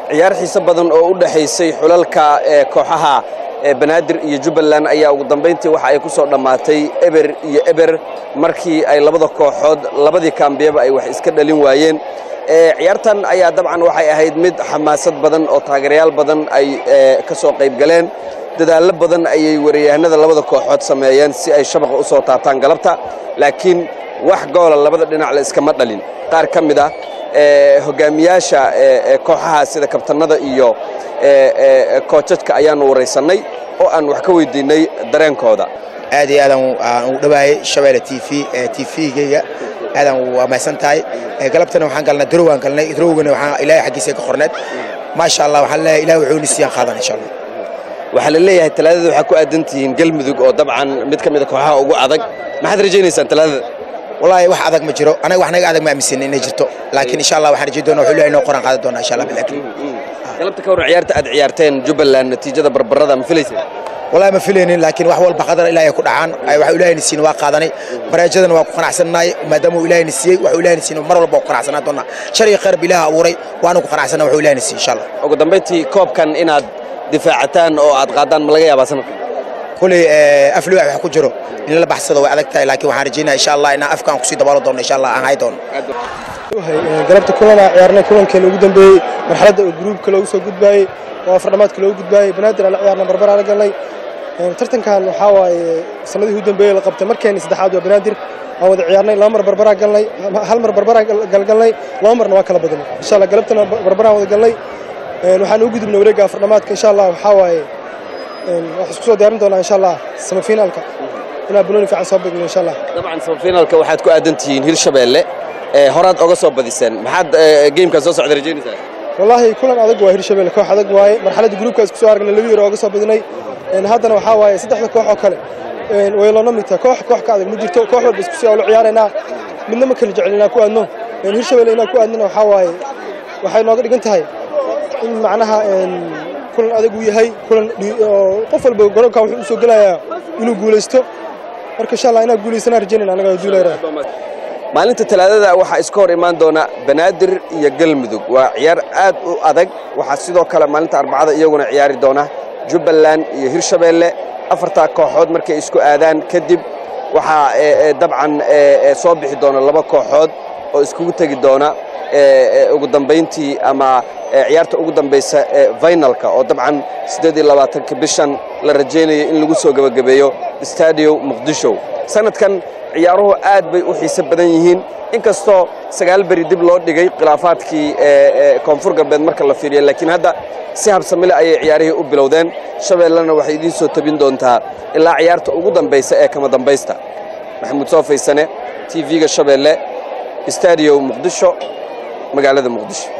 ciyaar xiise badan oo u dhexaysay xulalka ee kooxaha ee banaadir iyo jubbaland ayaa ugu dambayntii waxa ay ku soo dhammaatay eber iyo eber markii ay labada kooxood labadii kaambiyaba ay wax iska dhalin waayeen ciyaartan ayaa dabcan waxay ahayd mid xamaasad badan oo taageerayaal badan ay ka soo qayb galeen dadaallo badan ayay wariyahanada labada kooxood sameeyeen si ay shabaqa u soo taabtaan galabta laakiin wax goola labada dhinac la iskama dhalin qaar ka mid ah hogaamiyaasha kooxaha sida kabtanada iyo koojadka ayaanu waraysannay oo aan wax ka weydiinnay dareenkooda aad iyo aadaan aan ugu dhawaayay shabeelle t v t v-gayga aadaan u ammaysan tahay galabtana waxaan galnay darowaan galnay darowgana waxaan ilaahay xaggiisa ka qorneed maasha allah waxaan leeyahay ilaah wuxuu ni siiyaan qaadan insha allah waxaa la leeyahay talaadada waxaa ku aadan tihiin galmudug oo dabcan mid ka mid a kooxaha ugu adag maxaad rajaynaysaan talaadada wallaahi wax adag ma jiro anaga wax naga adag ma aaminsan inay jirto laakiin insha allah waxaan rajayn doonaa wuxuu ilaahay noo qoran qaadan doonaa insha allah bilaakin galabta ka hor ciyaarta aad ciyaarteen jubbaland natiijada barbarada ma filayseen wallaahi ma filaynin laakiin wax walba qadar ilaahay ku dhacaan waxa ilaahayna siin waa qaadanay bareejadana waa ku qanacsannahay maadaama uu ilaahayna siiyey waxuu ilaahayna siin mar walba waa ku qanacsanaa doonaa shar iyo khayr bilaha abuuray waana ku qanacsannaa waxuu ilaahayna siiy insha allah ugu dambayntii koobkan inaad difaacataan oo aad qaadaan ma laga yaabaa sanadka kuley afli wax ku jiro in la baxsado way adag tahay laakiin waxaan rajaynaya insha allah inaan afkaan kusii dabaalo doono insha allah aan hay doono galabta kulana ciyaarnay kulankeena ugu dambeeyey marxaladda oo gruubka loogu soo gudbaayey oo afardhamaadka loogu gudbaayey banaadir aan la ciyaarna barbar aan la galnay tartankan waxaa waaye sanadihii ugu dambeeyey la qabtay markeeni saddexaad waa banaadir aan wada ciyaarnay laba mar barbaraa galnay hal mar barbaraa galgalnay laba marna waa kala badnay insha allah galabtana barbaraan wada galnay waxaan ugu gudubnay wareegga afardhamaadka insha allah waxaa waaye waxaan isku soo diyaarin doonaa insha allah semifinaalka inaan banooni fiican soo bigno insha allah dabcan semifinaalka waxaad ku aadan tihiin hirshabeelle horaad oga soo badiseen maxaad geemkaa soo socda rajaynaysaa wallaahi kulan adag waa hirshabelle koox adag waaye marxaladda gruubka isku soo aragnay laba yar ooga soo badinay haddana waxaa waaye saddexda koox oo kale way loona midta koox koox ka adag ma jirto koox walba isku sii awlo ciyaaraynaa midna ma kala jecel inaan ku aadno hirshabelle inaan ku aadnana waxaa waaye waxay nooga dhigan tahay in macnaha kulan adag uu yahay kulan qof walba garoonkan wuxuu u soo gelayaa inuu guulaysto marka insha allah inaan guulaysanaan rajaynayna anaga duulayra maalinta talaadada waxaa iska hor imaan doona banaadir iyo galmudug waa ciyaar aad u adag waxaa sidoo kale maalinta arbacada iyaguna ciyaari doona jubbaland iyo hirshabeelle afartaa kooxood markay isku aadaan kadib waxaa dabcan soo bixi doona laba kooxood oo iskugu tegi doona ugu dambayntii ama ciyaarta ugu dambaysa ee finalka oo dabcan siddeed iyo labaatanka bishan la rajaynayo in lagu soo gebagabeeyo stadio muqdisho sanadkan ciyaaruhu aad bay u xiise badan yihiin inkastoo sagaal beri dib loo dhigay khilaafaadkii koonfur galbeed marka la fiiriya laakiin hadda si habsamile ayay ciyaarihii u bilowdeen shabeellena waxay idiin soo tabin doontaa ilaa ciyaarta ugu dambaysa ee kama dambaysta maxamuud soo faysane t v-ga shabeelle stadio muqdisho magaalada muqdisho